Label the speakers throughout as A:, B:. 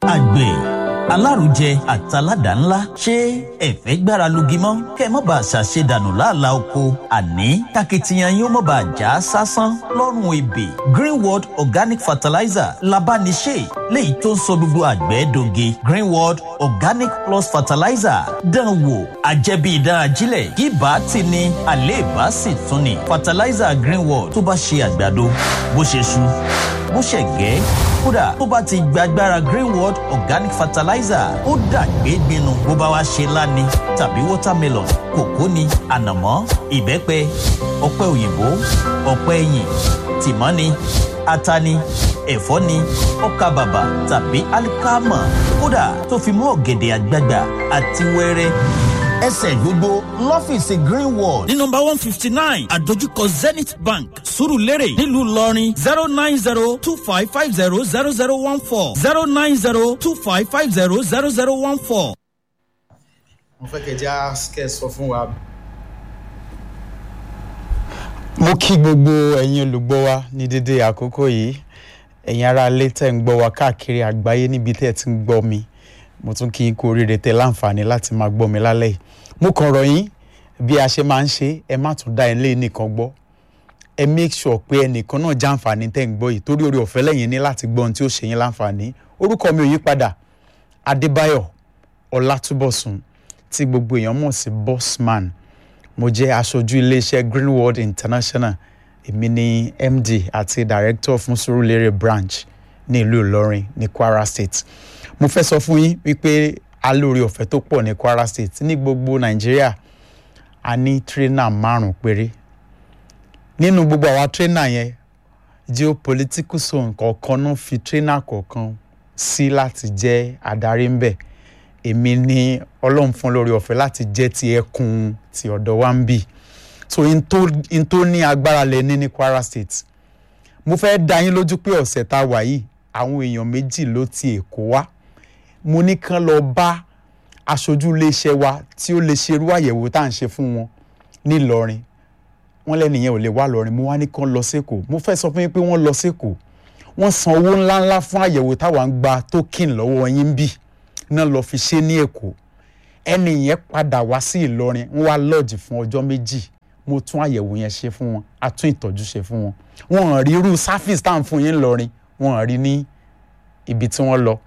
A: àgbẹ̀ alárùjẹ àtàládà ńlá ṣé ẹ̀fẹ́ gbára lugi mọ́ kẹ́ ẹ má bàa ṣàṣedànù láàlá oko àní takitiyan yóò má bàa já sásán lọ́rùn ebè greenworld organic fertilizer labániṣe léyìí tó ń sọ gbogbo àgbẹ̀ doge greenworld organic plus fertilizer dán wò àjẹbí ìdán ajílẹ̀ kí bá ti ní àléèbá sì tún ní fertilizer greenworld tó bá ṣe àgbàdo bó ṣe ṣu bó ṣe gẹ́ kódà tó bá ti gbàgbára greenworld organic fertilizer ó dàgbé gbinu bó bá wá ṣe láni tàbí watermelon kòkó ni ànàmọ́ ìbẹ́pẹ ọ̀pẹ òyìnbó ọ̀pẹ ẹ̀yìn tìmọ́ ni ata ni ẹ̀fọ́ ni ọkà bàbà tàbí alikama kódà tó fi mú ọ̀gẹ̀dẹ̀ àgbagbà àti wẹ́rẹ́ ẹsẹ̀ gbogbo lọ́fíìsì greenwall ní nọmba one fifty nine àdójúkọ zenith bank surulere nílùú ìlọrin zero nine zero two five five zero zero zero one four zero nine zero two five five zero zero zero one four.
B: mo fẹ́ kẹ́ já kẹ́ sọ fún wa.
C: mo kí gbogbo ẹ̀yin olùgbọ́ wa ní dédé àkókò yìí ẹ̀yin ará ilé tẹ̀ ń gbọ́ wa káàkiri àgbáyé níbi tẹ́ ẹ ti ń gbọ́ mi mo tún kí n kú oríire tẹ láǹfààní láti máa gbọ́ mi lálẹ́ yìí mo kàn rọ̀ yín bí a ṣe máa ń ṣe ẹ má tún dá ilé nìkan gbọ́ ẹ make sure pé ẹnìkan náà jàǹfààní tẹ̀ ń gbọ́ yìí torí orí ọ̀fẹ́ lẹ́yìn ní láti gbọ́ ohun tí ó ṣe yín láǹfààní orúkọ mi ò yí padà adébáyọ̀ ọlátúbọ̀sùn tí gbogbo èèyàn mọ̀ sí bossman mo jẹ́ aṣojú iléeṣẹ́ greenworld international èmi ni md àti director fún surulere branch ní ìlú ìlọrin ní kwara state mo fẹ́ sọ fún yín wípé alóore ọ̀fẹ́ tó pọ̀ ní kwara state ní gbogbo nàìjíríà a ní tírínà márùn-ún péré nínú gbogbo àwa tírínà yẹn geopolitical zone kọ̀ọ̀kan náà fi tírínà kọ̀ọ̀kan sí láti jẹ́ adarí ń bẹ̀ èmi ní ọlọ́run fún lórí ọ̀fẹ́ láti jẹ́ ti ẹkùn ti ọ̀dọ̀ wa ń bì so n tó ní agbára lẹ ní ní kwara state mo fẹ́ dá yín lójú pé ọ̀sẹ̀ tá a wà yìí àwọn èèyàn méjì ló ti èkó wá mo ní kán lọ bá aṣojú iléeṣẹ́ wa tí ó lè ṣerú àyẹ̀wò tá à ń ṣe fún wọn nílọrin wọ́n lẹ́nìyẹn ò lè wá lọrin mo wá ní kán lọ sẹ́kọ̀ọ́ mo fẹ́ sọ fún yín pé wọ́n lọ sẹ́kọ̀ọ́ wọ́n san owó ńláńlá fún àyẹ̀wò táwa ń gba token lọ́wọ́ yín bì náà lọ fi ṣe ní èkó ẹni yẹn padà wá sí ìlọrin wọ́n wá lọ́ọ̀jì fún ọjọ́ méjì mo tún àyẹ̀wò yẹn ṣe fún wọn a tún ìtọ́jú ṣe fún wọn wọn ò rí irú sáfíìsì tá à ń fún yín lọrin wọn ò rí ní ibi tí wọ́n lọ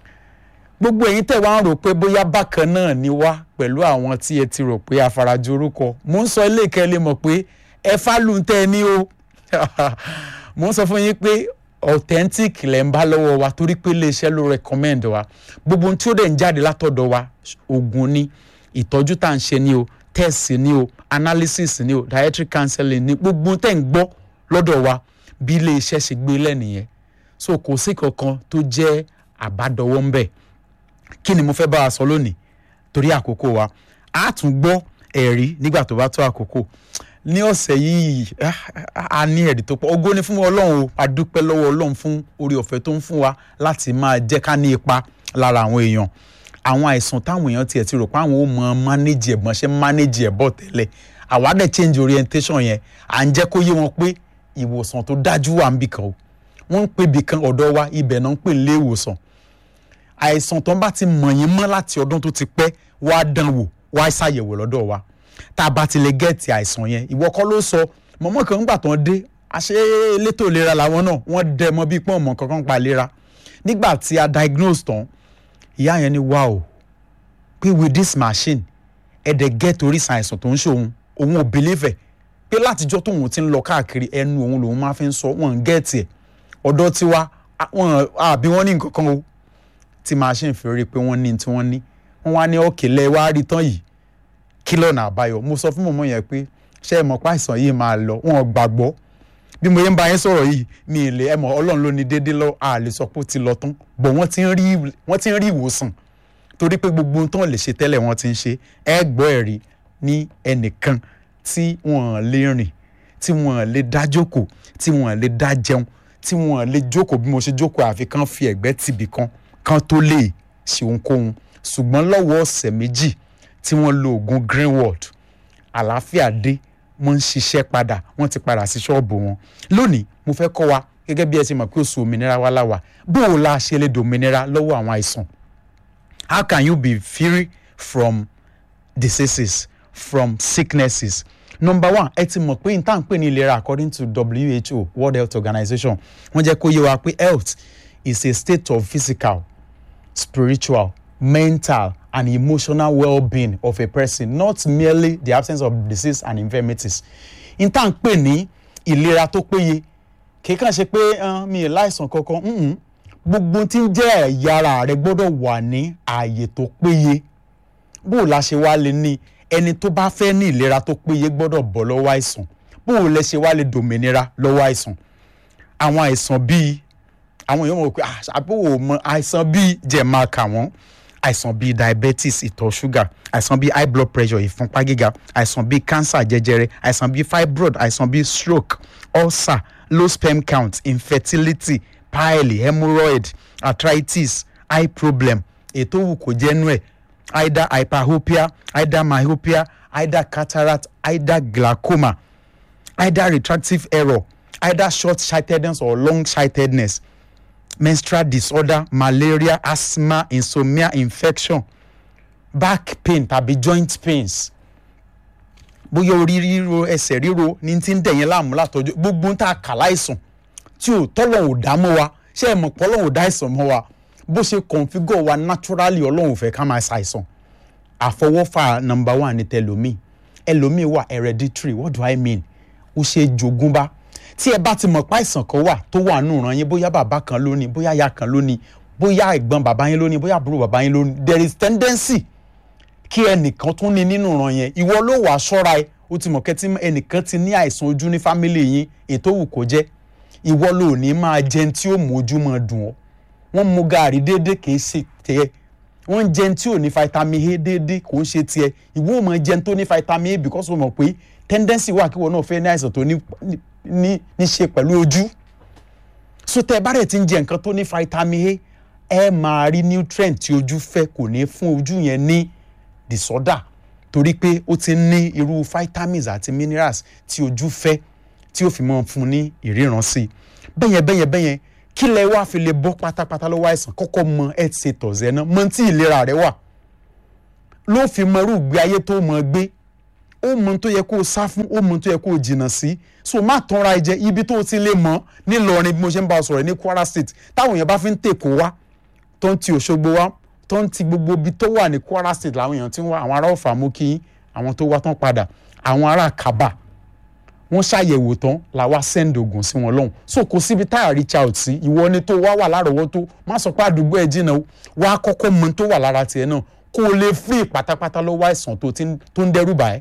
C: gbogbo ẹ̀yin tẹ̀ wá ń rò pé bóyá bákan náà ni wá pẹ̀lú àwọn tí ẹ ti rò pé afarajọ orúkọ mò ń sọ ilé ìkẹ́ lè mọ̀ pé ẹ fálù ń tẹ́ ẹ ní o mò ń sọ fún yín pé authentic lẹ̀ ń bá lọ́wọ́ wa torí pé iléeṣẹ́ ló recommend wa gbogbo ohun tí ó dẹ̀ ń jáde látọ̀dọ̀ wa oògùn ni ìtọ́jú tá à ń ṣe ni o test ni o analysis ni o dietary counseling ni gbogbo tẹ̀ ń gbọ́ lọ́dọ̀ wa bí iléeṣẹ́ ṣe gbé lẹ́nìyẹn so kò sí kankan tó jẹ́ àbádọwọ́ ń bẹ̀ kí ni mo fẹ́ bá a sọ lónìí torí àkókò wa a tún gbọ́ ẹ̀rí nígbà tó bá tó àkókò ní ọ̀sẹ̀ yìí a ní ẹ̀rí tó pọ̀ ògo ni fún ọlọ́run o a dúpẹ́ lọ́wọ́ ọlọ́run fún orí ọ̀fẹ́ tó ń fún wa láti máa jẹ́ ká ní ipa lára àwọn èèyàn àwọn àìsàn táwọn èèyàn tiẹ̀ ti rò pé àwọn ò mọ mánéjì ẹ̀gbọ́n ṣe mánéjì ẹ̀ bọ̀ tẹ́lẹ̀ àwa dẹ̀ change orientation yẹn à ń jẹ́ kó yé wọn pé ìwòsàn tó dájú wà ń bì kan o wọ́n ń pè bì kan ọ̀dọ̀ wa ibẹ̀ náà ń pè lé ìwòsàn àìsàn tó ń bá ti mọ̀ yín mọ́ láti ọdún tó ti pẹ́ wá dán wò wá ṣàyẹ̀wò lọ́dọ̀ wa tá a bá ti lè gẹ̀ẹ́tì àìsàn yẹn ìwọ kọ́ ló sọ mọ̀mọ́ kan ńgbà tán dé àṣé elétò ìlera làwọn náà wọ́n dẹ mọ́ bíi pọ́n mọ́ kankan pa ìlera nígbà tí a diagnose tán ìyá yẹn ní wow pé with this machine ẹ̀dẹ̀ gẹ́ẹ̀tì oríṣi àìsàn tó ń ṣe òun òun ò believe ẹ̀ pé látijọ́ tóun ti ń lọ káàkiri ẹnu òun lòun máa fi ń sọ wọn gẹ́ẹ̀tì ẹ̀ ọ̀dọ́ tiwa wọn àbí wọ́n ní nǹkan kan o tí machine fi rí i pé wọ́n ní tí wọ́n ní wọ́n wá ní ọ̀kẹ́lẹ́ wá rí tán yìí kí lọ́nà àbáyọ mo sọ fún mọ̀mọ́ yẹn pé ṣé ẹ mọ̀ pé àìsàn yìí máa lọ wọn ò gbàgbọ́ bí mo yẹn ń bá yẹn sọ̀rọ̀ yìí mi ì lè ẹ mọ̀ ọlọ́run ló ní déédéé lọ a lè sọ pé ó ti lọ tán bọ̀ wọ́n ti ń rí wọ́n ti ń rí ìwòsàn torí pé gbogbo ohun tó lè ṣe tẹ́lẹ̀ wọ́n ti ń ṣe ẹ gbọ́ ẹ̀rí ní ẹnìkan tí wọ́n lè rìn tí wọ́n lè dá jókòó tí wọ́n lè dá jẹun tí wọ́n lè jókòó bí mo ṣe jókòó àfi kán fi ẹ̀gbẹ́ tìbì kan kán tó lè ṣe ohunkóhun ṣùgbọ́n lọ́wọ́ ọ̀sẹ̀ méjì tí wọ́n lo oògùn greenworld àlàáfíà dé wọ́n ń ṣiṣẹ́ padà wọ́n ti padà sí ṣọ́ọ̀bù wọn lónìí mo fẹ́ kọ́ wa gẹ́gẹ́ bí ẹ ṣe mọ̀ pé oṣù òmìnira wa láwà bó o la ṣe lè dòmìnira lọ́wọ́ àwọn àìsàn how can you be free from diseases from sicknesses number one ẹ ti mọ̀ pé n tá à ń pè ní ìlera according to WHO World Health Organization wọ́n jẹ́ kó yé wa pé health is a state of physical spiritual mental and emotional well-being of a person not merely the absence of disease and infirmities n tá à ń pè ní ìlera tó péye kì í kàn ṣe pé uh, mi ì láìsàn kankan mm-mm. gbogbo tí ń jẹ́ ẹ̀yà ara rẹ gbọ́dọ̀ wà ní ààyè tó péye bó o la ṣe wá lè ní ẹni tó bá fẹ́ ní ìlera tó péye gbọ́dọ̀ bọ́ lọ́wọ́ àìsàn bó o lẹ ṣe wá lè dòmìnira lọ́wọ́ àìsàn àwọn àìsàn bíi àwọn èèyàn mọ̀ pé àbúrò mọ àìsàn bíi jẹ̀ máa kà wọ́n àìsàn bíi diabetes ìtọ̀ ṣúgà àìsàn bíi high blood pressure ìfúnpá gíga àìsàn bíi cancer jẹjẹrẹ àìsàn bíi fibroid àìsàn bíi stroke ulcer low sperm count infertility pile hemorrhoid arthritis eye problem ètò òwú kò jẹ́nu ẹ̀ either hyperhopia either myopia either cataract either glaucoma either retractive error either short-sightedness or long-sightedness menstrual disorder malaria asthma insomnia infection back pain tàbí joint pains bóyá orí ríro ẹsẹ̀ ríro ní ti ń dẹ̀yìn láàmú látọjú gbogbo ń tà kà láìsàn tí ò tọ́lọ̀ ò dá mọ́ wa ṣé ẹ mọ̀ pé ọlọ́run ò dá àìsàn mọ́ wa bó ṣe configure wa naturally ọlọ́run ò fẹ́ ká máa ṣàìsàn àfọwọ́fà number one ní tẹlomi ẹlòmíì wà hereditary what do i mean ó ṣe jogúnbá tí ẹ bá ti mọ̀ pé àìsàn kan wà tó wà nù ràn yín bóyá bàbá kan ló ní bóyá ìyá kan ló ní bóyá ẹ̀gbọ́n bàbá yín ló ní bóyá àbúrò bàbá yín ló ní there is tendency kí ẹnìkan tún ní nínú ràn yẹn ìwọ ló wàá ṣọ́ra ẹ ó ti mọ̀ kẹ́tí ẹnìkan ti ní àìsàn ojú ní fámìlì yín ètò òwò kò jẹ́ ìwọ ló ní máa jẹun tí ó mú ojú máa dùn ọ́ wọ́n mu gaàrí déédéé kì í ṣe tiẹ̀ wọ́n jẹun tí ò ní vitamin A déédéé kò ń ṣe tiẹ̀ ìwọ ò mọ̀ jẹun tó ní vitamin A because o mọ̀ pé tendency wà kí wọn náà fẹ́ ní àìsàn tó ní ní ní ṣe pẹ̀lú ojú so tẹ bá rẹ̀ ti ń jẹ nǹkan tó ní vitamin A ẹ máa rí nutrient tí ojú fẹ́ kò ní fún ojú yẹn ní disorder torí pé ó ti ní irú vitamins àti minerals tí ojú fẹ́ tí ó fi máa fún ní ìríran sí i bẹ́yẹn bẹ́yẹn bẹ́yẹn kí lẹ wá fi lè bọ́ pátápátá lọ́wọ́ àìsàn kọ́kọ́ mọ ẹ ti ṣe tọ̀sẹ̀ náà mọ tí ìlera rẹ wà ló fi mọ irú ìgbé ayé tó mọ gbé ó mọ tó yẹ kó o sá fún ó mọ tó yẹ kó o jìnnà sí so má tanra ẹ jẹ ibi tó o ti lè mọ nílọrin bí mo ṣe ń bá ọ sọ̀rọ̀ ní Kwara State táwọn èèyàn bá fi ń tèkó wá tó ń ti Òṣogbo wá tó ń ti gbogbo ibi tó wà ní Kwara State làwọn èèyàn ti ń wá àwọn ará Ọ̀fà mú kí àwọn tó wá tán padà àwọn ará Kaba wọ́n ṣàyẹ̀wò tán la wá send oògùn sí wọn lọ́hùn so kò síbi tá a reach out sí ìwọ ni tó wá wà lárọ̀ọ́wọ́tó má sọ pé àdúgbò ẹ̀ jìnnà o wá kọ́kọ́ mọ tó wà lára tiẹ̀ náà kó o lè free pátápátá lọ́wọ́ àìsàn tó ń dẹ́rù bá ẹ́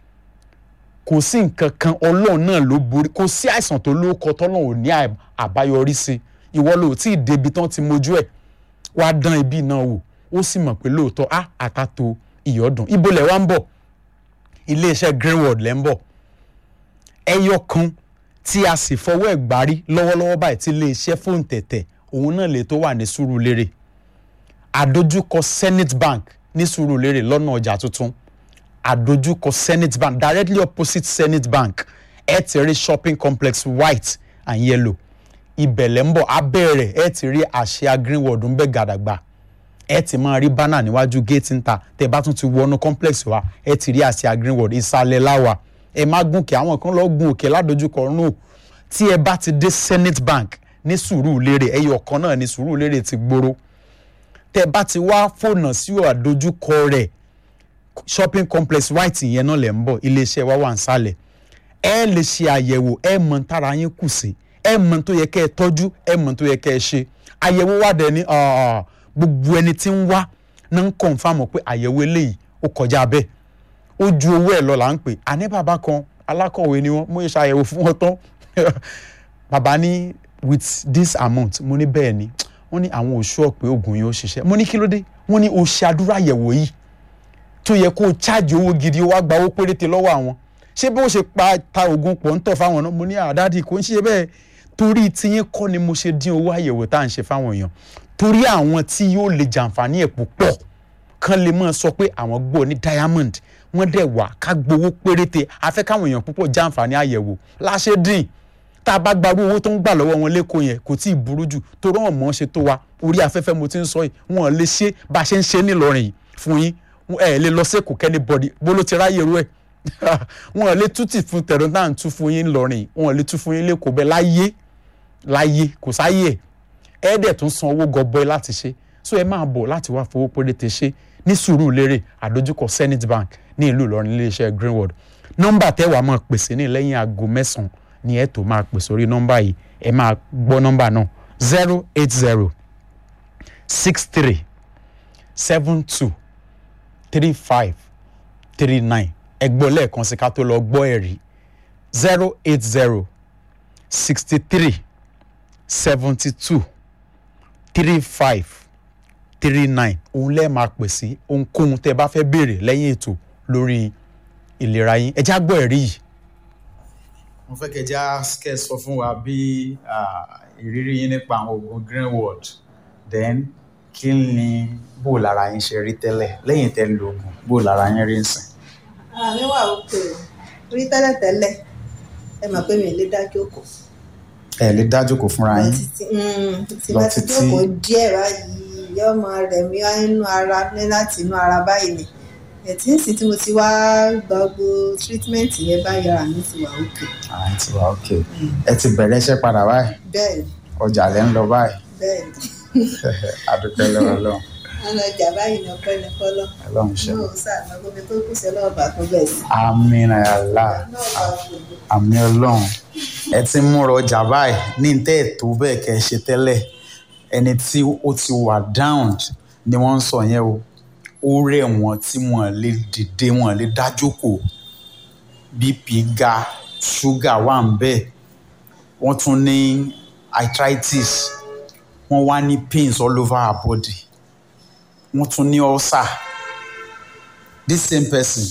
C: kò sí nǹkan kan ọlọ́run náà ló borí kò sí àìsàn tó ló kọ tọ́lọ́run ò ní àbáyọrí sí ìwọ ló tí ì débi tán ti mojú ẹ̀ wá dán ibi náà wò ó sì mọ̀ pé lóòótọ́ á àtàtò ìyọ́dún ibo lẹ̀ wá ń bọ̀ iléeṣẹ́ Greenwood lẹ́ ń bọ̀ ẹyọ kan tí a sì fọwọ́ ẹ̀ gbárí lọ́wọ́lọ́wọ́ báyìí tí iléeṣẹ́ fóun tẹ̀tẹ̀ òun náà lè tó wà ní Sùúrùlérè àdójúkọ Zenith Bank ní Sùúrùlérè lọ́nà ọjà tuntun àdójúkọ Zenith Bank directly opposite Zenith Bank ẹ ti rí shopping complex white and yellow ibẹ̀lẹ̀ ń bọ̀ abẹ́rẹ́ ẹ ti rí àṣà Greenwood ń bẹ gàdàgbà ẹ ti máa rí bánà níwájú gate ńta tẹ bá tún ti wọnú complex wa ẹ ti rí àṣà Greenwood ìsàlẹ̀ láwà ẹ má gùnkè àwọn kan lọ gun òkè ládojúkọ rún tí ẹ bá ti dé Zenith Bank ní Sùúrùlérè ẹyọ kan náà ní Sùúrùlérè ti gbòòrò tẹ bá ti wá fònà sí àdojúkọ rẹ̀ shopping complex white yẹn náà lẹ̀ ń bọ̀ iléeṣẹ́ wa wà ń sálẹ̀ ẹ lè ṣe àyẹ̀wò ẹ mọ̀ tára yín kù sí ẹ mọ̀ tó yẹ kẹ́ ẹ tọ́jú ẹ mọ̀ tó yẹ kẹ́ ẹ ṣe àyẹ̀wò wà dẹ̀ ní gbogbo ẹni tí ń wá náà ń kọ̀nfàmù pé àyẹ̀wò eléyìí ó kọjá bẹ́ẹ̀ ó ju owó ẹ̀ lọ là ń pè àní bàbá kan alákọ̀wé ni wọ́n mú iṣẹ́ àyẹ̀wò fún wọn tán bàbá ní with this amount mo ní bẹ́ẹ̀ ni wọ́n ní àwọn òṣù ọ̀pẹ oògùn yìí ó ṣiṣẹ́ mo ní kí ló dé wọ́n ní o ṣe àdúrà àyẹ̀wò yìí tó yẹ kó o ṣáàjì owó gidi wá gba owó péréte lọ́wọ́ àwọn ṣé bó ṣe pa ta oògùn pọ̀ ń tọ̀ fáwọn náà mo ní àdáàdì kò ń ṣe bẹ́ẹ̀ torí tiyín kọ́ ni mo ṣe dín owó àyẹ̀wò tá à ń ṣe fáwọn èèyàn torí àwọn tí yóò lè jàǹfààní ẹ̀ púpọ̀ kan lè máa sọ pé àwọn gbọ́ ní diamond wọ́n dẹ̀ wà ká gbowó péréte afẹ́ káwọn èèyàn púpọ̀ jàǹfààní àyẹ̀wò láṣẹ dín tá a bá gbarú owó tó ń gbà lọ́wọ́ wọn lẹ́kọ̀ọ́ yẹn kò tí ì burú jù torí wọn mọ̀ ọ́n ṣe tó wa orí afẹ́fẹ́ mo ti ń sọ yìí wọn lè ṣe bá a ṣe ń ṣe nílọrin yìí fún yín ẹ lè lọ sẹ́kọ̀ọ́ kẹ́ni bọ́dí bó ló ti ráyè rú ẹ̀ wọn lè tútì fún tẹ̀rọ náà ń tú fún yín nílọrin yìí wọn lè tú fún yín lẹ́kọ̀ọ́ bẹ́ẹ̀ láyé láyé kò sáyé ẹ̀ ẹ dẹ̀ tún san owó gọbọi láti ṣe so ẹ máa bọ̀ láti wá fowó péréte ṣe ní sùúrù lérè àdójúkọ Zenith Bank ní ìlú Ìlọrin iléeṣẹ́ Greenwood nọ́mbà tẹ́wàá máa pèsè ní lẹ́yìn aago mẹ́sàn-án ni ẹ tó máa pè sórí nọ́mbà yìí ẹ máa gbọ́ nọ́mbà náà zero eight zero six three seven two three five three nine ẹ gbọ́ lẹ́ẹ̀kan sí ká tó lọ gbọ́ ẹ̀rí zero eight zero sixty three seventy two three five three nine òun lẹ́ẹ̀ máa pè sí ohunkóhun tẹ́ ẹ bá fẹ́ béèrè lẹ́yìn ètò lórí ìlera yín ẹ já gbọ́ ẹ̀rí yìí.
B: mo fẹ́ kẹ́ já kẹ́ sọ fún wa bí ìrírí yín nípa àwọn oògùn Greenwood then kí ni bó lára yín ṣe rí tẹ́lẹ̀ lẹ́yìn tẹ́ lo oògùn bó lára yín rí nsìn.
D: ara mi wà òkè o rí tẹ́lẹ̀tẹ́lẹ̀ ẹ mọ̀ pé mi ò lè dá jókòó.
B: ẹ lè dá jókòó fúnra yín.
D: tí bá ti jókòó díẹ̀ báyìí yóò máa rẹ̀ mí nínú ara ní láti inú ara báyìí ni ẹ̀tí ń sìn tí mo ti wá gba gbogbo treatment yẹn báyìí ara mi ti wà òkè.
B: ara yín ti wà òkè ẹ ti bẹ̀rẹ̀ iṣẹ́ padà báyìí
D: bẹ́ẹ̀ni
B: ọjà lẹ́ ń lọ báyìí
D: bẹ́ẹ̀ni
B: adúpẹ́ lọ́wọ́ lọ́wọ́
D: wọn lọ jà báyìí ní ọpẹ́ ní fọlọ́
B: ọlọ́run ṣe.
D: náà ó sàgbà gbogbo tó kù sí ọlọ́ọ̀bà tó bẹ̀ sí.
B: àmín àlá
D: náà bá gbogbo
B: àmín ọlọ́run ẹ ti ń múra ọjà báyìí ní tẹ́ ẹ̀ tó bẹ́ẹ̀ kẹ́ ẹ ṣe tẹ́lẹ̀ ẹni tí ó ti wà down ni wọ́n ń sọ yẹn o ó rẹ̀ wọ́n tí wọ́n lè dìde wọ́n lè dá jókòó bp ga ṣúgà wà ń bẹ́ẹ̀ wọ́n tún ní arthritis wọ́n wá ní pains all over her body wọ́n tún ní ulcer this same person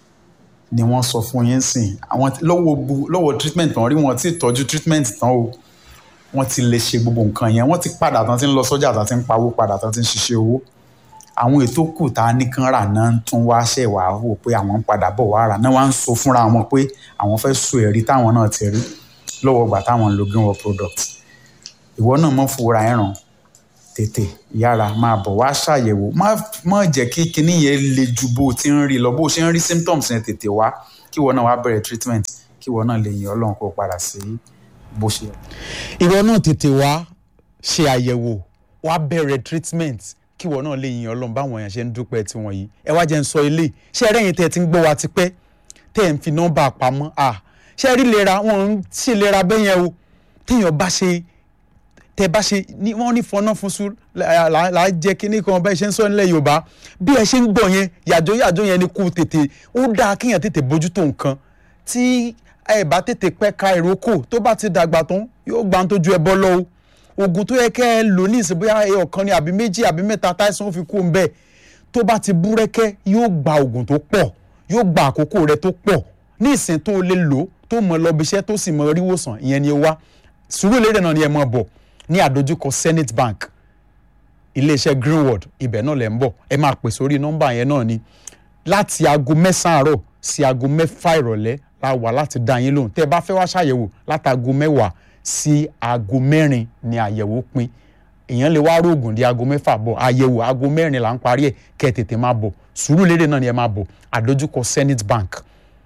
B: ni wọ́n sọ fún yín sìn àwọn lọ́wọ́ bu lọ́wọ́ treatment tán rí wọn ti tọ́jú treatment tán o wọ́n ti lè ṣe gbogbo nǹkan yẹn wọ́n ti padà tán ti ń lọ sọ́jà tán ti ń pawó padà tán ti ń ṣiṣẹ́ owó àwọn ètò kù tá a nìkan rà náà tún wá ṣẹ̀ wá wò pé àwọn ń padà bọ̀ wá rà náà wá ń sọ fúnra wọn pé àwọn fẹ́ so ẹ̀rí táwọn náà ti rí lọ́wọ́ gbà táwọn ń lo Greenwood product ìwọ náà mọ̀ fúra ẹ̀ràn tètè yára máa bọ̀ wá ṣàyẹ̀wò má má jẹ́ kí kinní yẹn le ju bó o ti ń rí lọ bó o ṣe ń rí symptoms yẹn tètè wá kí ìwọ náà wá bẹ̀rẹ̀ treatment kí ìwọ náà lè yìn Ọlọ́run kó padà sí bó ṣe yẹ.
C: ìwọ náà tètè wá ṣe àyẹ̀wò wá bẹ̀rẹ̀ treatment kí ìwọ náà lè yin ọlọ́run báwọn èèyàn ṣe ń dúpẹ́ tiwọn yìí ẹ wá jẹ́ ń sọ ilé ṣé ẹ rẹ́yìn tẹ́ ẹ ti ń gbọ́ wa tipẹ́ tẹ́ ẹ ń fi nọ́mbà pamọ́ à ṣé ẹ rí lera wọn ń ṣe lera bẹ́yẹn o téèyàn bá ṣe tẹ́ bá ṣe ní wọ́n ní fọná fún sùn là á jẹ́ kínní kan bẹ́ẹ̀ ṣe ń sọ nílẹ̀ yorùbá bí ẹ ṣe ń gbọ́ yẹn yàjó yàjó yẹn ni kú tètè ó dáa kéèyàn tètè bójútó nǹkan tí ẹ bá tètè pẹ́ ka ìrókò tó bá ti dàgbà tán yóò gbà ń tójú ẹ bọ́ lọ́wọ́ oògùn tó yẹ kẹ́ ẹ lò ní ìsìn bóyá ẹ ọ̀kan ni àbí méjì àbí mẹ́ta táìsàn ó fi kú ń bẹ́ẹ̀ tó bá ti búrẹ́kẹ́ yóò gba oògùn tó pọ̀ yóò gba àkókò rẹ tó pọ̀ ní ìsìn tó lè lò tó mọ lọ́bi iṣẹ́ tó sì mọ ríwòsàn ìyẹn ni ẹ wá Sùúrùlérè náà ni ẹ mọ̀ bọ̀ ní àdójúkọ Zenith Bank iléeṣẹ́ Greenwood ibẹ̀ náà lẹ̀ ń bọ̀ ẹ máa pè sórí nọ́mbà yẹn náà ni láti aago mẹ́sàn-án àárọ̀ sí aago mẹ́fà ìrọ̀lẹ́ la wà láti dá yín lóhùn tẹ́ ẹ bá fẹ́ wá ṣàyẹ̀wò látago mẹ́wàá sí aago mẹ́rin ni àyẹ̀wò pin èèyàn lè wá rògùn di aago mẹ́fà bọ̀ àyẹ̀wò aago mẹ́rin là ń parí ẹ̀ kẹ́ ẹ tètè máa bọ̀ Sùúrùlérè náà ni ẹ máa bọ̀ àdójúkọ Zenith Bank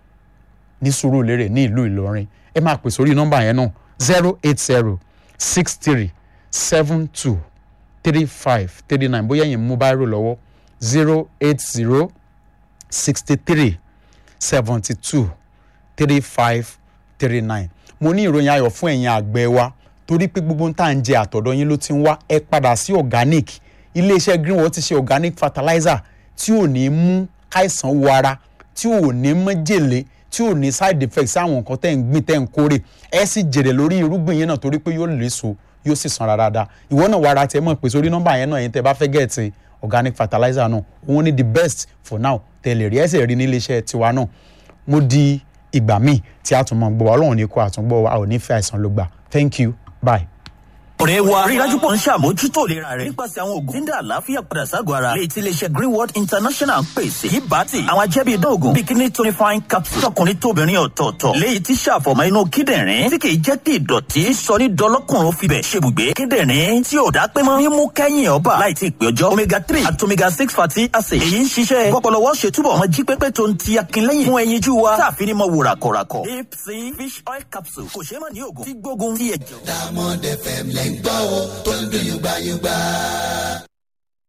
C: ní Sùúrùlérè ní ìlú Ìlọrin ẹ máa pè sórí nọ́mbà yẹn náà zero eight zero six three seven two three five three nine bóyá ẹ̀yin mú báírò lọ́wọ́ zero eight zero sixty three seventy two three five three nine mo ní ìròyìn ayọ̀ fún ẹ̀yin àgbẹ̀ wa torí pé gbogbo tá à ń jẹ àtọ̀dọ̀ yín ló ti ń wá ẹ padà sí organic iléeṣẹ́ Greenwood ti ṣe organic fertilizer tí ò ní mú káìsàn wọ ara tí ò ní májèlé tí ò ní side effects sáwọn nǹkan tẹ́ ń gbìn tẹ́ ń kórè ẹ sì jèrè lórí irúgbìn yẹn náà torí pé yóò léso yóò sì sanra dáadáa ìwọ náà wàrà tẹ mọ̀ pé sórí nọ́mbà yẹn náà yẹn tẹ́ bá fẹ́ gẹ̀ẹ́tì organic fertilizer náà òun ni the best for now tẹ̀lé rí ẹsẹ̀ rí nílé iṣẹ́ tiwa náà mo di ìgbà míì tí a tún mọ̀ gbọ́ wa ọlọ́run ní kó àtúngbọ́ wa a ò ní fẹ́ àìsàn ló gbà thank you bye.
A: ọ̀rẹ́ wa rí i dájú pọ̀ ń ṣàmójútó ìlera rẹ̀ nípasẹ̀ àwọn oògùn tí ń dá àlàáfíà padà ságọ̀ ara léyìí tí iléeṣẹ́ greenwood international ń pèsè yìí bá ti àwọn ajẹ́bí idán oògùn bikini tonifying capsule tọkùnrin tóbìnrin ọ̀tọ̀ọ̀tọ̀ léyìí tí ṣàfọ̀mọ́ inú kíndìnrín tí kìí jẹ́ kí ìdọ̀tí sọ ní dọlọ́kùnrin fibẹ̀ ṣebùgbé kíndìnrín tí ò dá pé mọ́ mímú kẹ́yìn ọba láì tí ì pé ọjọ́ omega three àti omega six fatty acid èyí ń ṣiṣẹ́ bọ́pọ̀lọwọ́ ṣe túbọ̀ ọmọ jí pépé tó ń ti akínlẹ́yìn fún ẹyinjú wa táàfin ní mọ wò ràkọ̀ràkọ̀ deep sea fish oil capsule kò ṣeé mọ̀ ní oògùn tí gbógun ti ẹ̀jọ̀.
E: Diamond FM lẹ́ ń gbọ́ o tó ń dùn yùgbàyùgbà.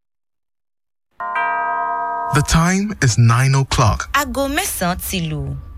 F: The time is 9 o'clock.
G: aago mẹ́sàn-án ti lù.